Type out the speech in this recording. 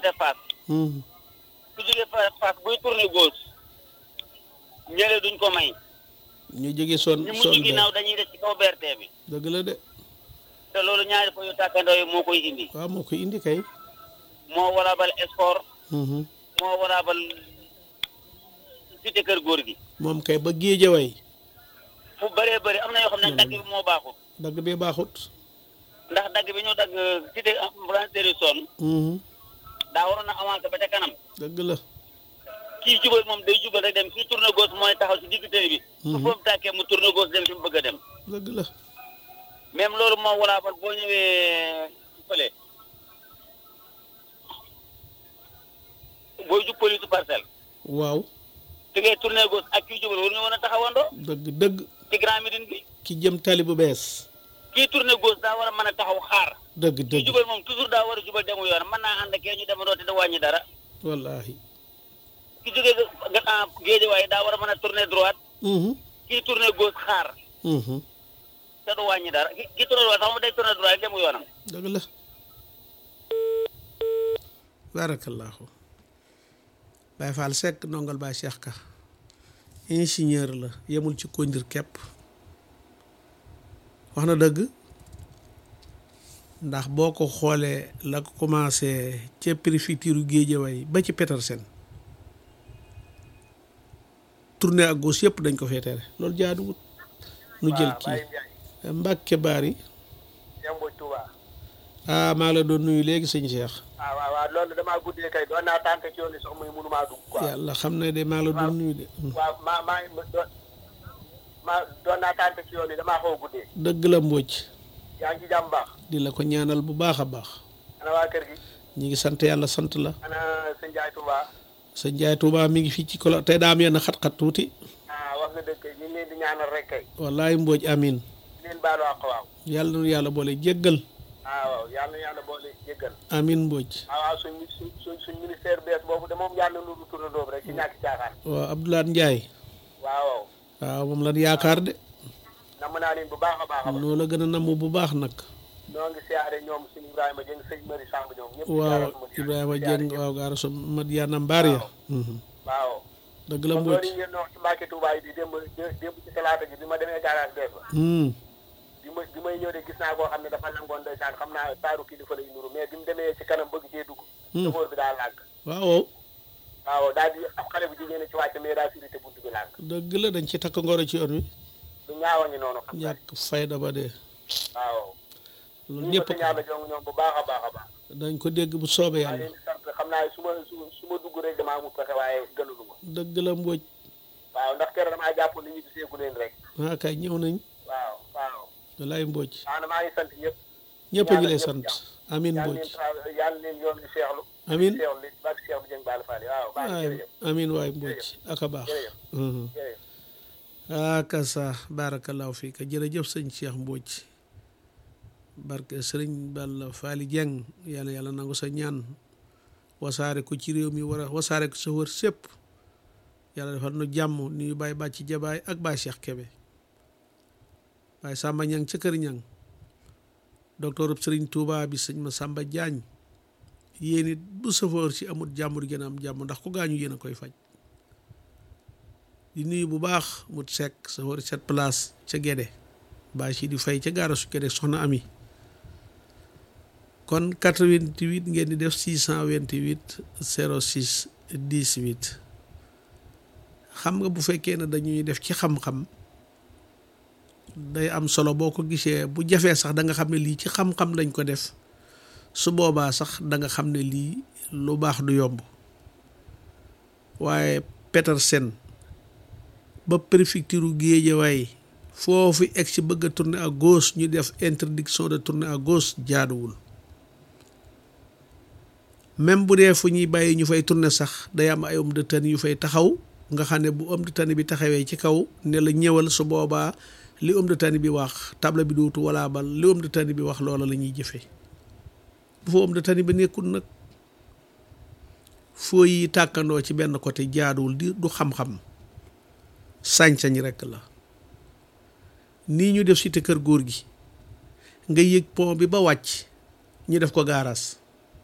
côté Fass Mhm. ku jógee Fass Fass buy tourné gauche ñële duñ ko may ñu jóge son ñu son mujj ginnaaw dañuy def ci kaw BRT bi dëgg la de te loolu ñaari po yu tàkkandoo yi moo koy indi waaw moo ko indi kay moo waraabal sport Mhm. moo waraabal cité kër góor gi moom kay ba géejaway fu bëree bëri am na yoo xam ne dagg bi moo baaxul dagg bi baaxut ndax dagg bi ñu dagg cité ambulancière son Mhm. daa waroon a avancé ba ca kanam dëgg la kii jubal moom day jubal rek dem kii tourné gauche mooy taxaw ci digg télé bi su Mhm. foofu tàkkee mu tourné gauche dem fi mu bëgg a dem dëgg la même loolu moo waraabal boo ñëwee fële booy jub police parcelle waaw fi ngay tourné gauche ak kii jubal waruñu mën a taxawandoo dëgg dëgg ci Grand Médine bi ki jëm tali bu bees kii tourné gauche daa war a mën a taxaw xaar dëgg kii dëgg jubal moom toujours daa war a jubal demu yoon mën naa ànd ak ñu demandoo te da wàññi dara wallahi ki jógee ga géej waaye daa war a mën a tourné droite Mhm. kii tourné gauche xaar Mhm. te du wàññi dara ki ki tourné droite sax mu day tourné droite demu yoonam dëgg la barakallahu Baye Fall Seck ndongal Baye Cheikh Ka ingénieur la yemul ci kondir kepp wax na dëgg ndax boo ko xoolee la ko commencé ca préfecture Guédiawaye ba ci Petersen tournée ak gauche yëpp dañ ko fee tere loolu jaaduwut nu jël kii Mbàkke Baari Demba Touba. ah maa ngi la doon nuyu léegi sëñ Cheikh ah waaw waaw loolu damaa guddee kay doon naa tànk ci yoon yi sax muy mënumaa dugg quoi. yàlla xam ne de maa ngi la doon nuyu de waaw maa maa ngi doon maa doon naa tànk ci yoon yi damaa xaw a guddee. dëgg la mbóoj yaa ngi ci jàmm baax. di la ko ñaanal bu baax a baax ana waa kër gi. ñi ngi sant yàlla sant la ana sëñ Ndiaye Touba. sa njaay Tuubaa mi ngi fii ci kolo tey daa am yenn xat-xat tuuti ah wax nga dëgg kay ñu ngi leen di ñaanal rek kay. wallaay mbóoj amin di leen baalu àq waaw. yàlla na yàlla boole jéggal ah waaw yàlla na yàlla boole jéggal. amin mbóoj ah waaw suñ suñ suñ suñ ministère bees boobu de moom yàlla na lu turandoo rek ci ñàkk caaxaan. waaw Abdoulaye Njaay waaw waaw. waaw moom lan yaakaar de namm naa leen bu baax a baax a baax. noo la gën a namm bu baax nag ñoo ngi siyaare ñoom suñu Ibrahima Dieng sëñ Mari Samb ñoom ñëpp. waaw Ibrahima Dieng waaw gaara so Madiana Mbaar ya mhm. waaw. dëgg la kon mbóoj loolu yi ngeen wax ci Mbàkke Tuubaa yi bi démb démb ci talaata ji bi ma demee garage bees ba Hmm. bi ma bi may ñëw de gis naa koo xam ne dafa nangoon ndeysaan xam naa taaru kilifa lay nuru mais bi mu demee ci kanam bëgg cee dugg chauffeur bi daa làgg waaw waaw daal di am xale bu jigéen ci wàcc mais daa firité bunt bi làgg dëgg la dañ ci takk ngoro ci yoon wi lu ñaawa ngi noonu xam naa ñàkk fayda ba dee waaw loolu ñu ñëpp ko ñaala jong ñoom bu baax a baax a baax dañ ko dégg bu soobee maa yàlla leen di sant xam naa su ma su su ma dugg rek damaa amul pexe waaye gënalu ma dëgg la mbóoj waaw ndax keroog damaa jàpp ni ñu giseegu leen rek ah kay ñëw nañ waaw waaw walaay mbóoj maanaam maa ngi sant ñëpp ñëpp a ngi lay sant amin yàlla mbóoj leen tra yàlla leen yoon bi seexlu amin seexlu li bak seex bu jëng baal faale waaw baax na waay jërëjëf amin waay mbóoj aka baax jërëjëf Mhm. jërëjëf aka sa barakallahu fiika jërëjëf sëñ Cheikh Mbóoj barke sëriñ Balla Faali Jeng yàlla yàlla nangu sa ñaan wasaare ko ci réew mi war a wasaare ko sa wër sépp yàlla defal nu jàmm nuyu Baay Bàcci Jabaay ak Baay Cheikh Kebe Baay Samba Ñang ca kër Ñang docteur sëriñ Touba bi sëñ ma Samba Jaañ yéen it bu sëfoor si amul jàmm di gën a am jàmm ndax ku gaañu yéen a koy faj di nuyu bu baax mut sekk sa wari set place ca Gédé baa si di fay ca gaara su Gédé soxna ami kon 88 ngeen di def 628 06 18 xam nga bu fekkee ne dañuy def ci xam-xam day am solo boo ko gisee bu jafee sax da nga xam ne lii ci xam-xam lañ ko def su boobaa sax da nga xam ne lii lu baax du yomb waaye Petersen ba préfecture Guédiawaye foofu egg si bëgg a tourner à gauche ñu def interdiction de tourner à gauche jaaduwul même bu dee fu ñuy bàyyi ñu fay tourner sax day am ay homme de tenue yu fay taxaw nga xam ne bu homme de tenue bi taxawee ci kaw ne la ñëwal su boobaa li homme de tenue bi wax table bi dootu wala bal li homme de tenue bi wax loola la ñuy jëfee bu fa homme de tenue bi nekkul nag foo yi tàkkandoo ci benn côté jaaduwul di du xam-xam sañ-sañ rekk la nii ñu def cité kër góor gi nga yëg pont bi ba wàcc ñu def ko gaaraas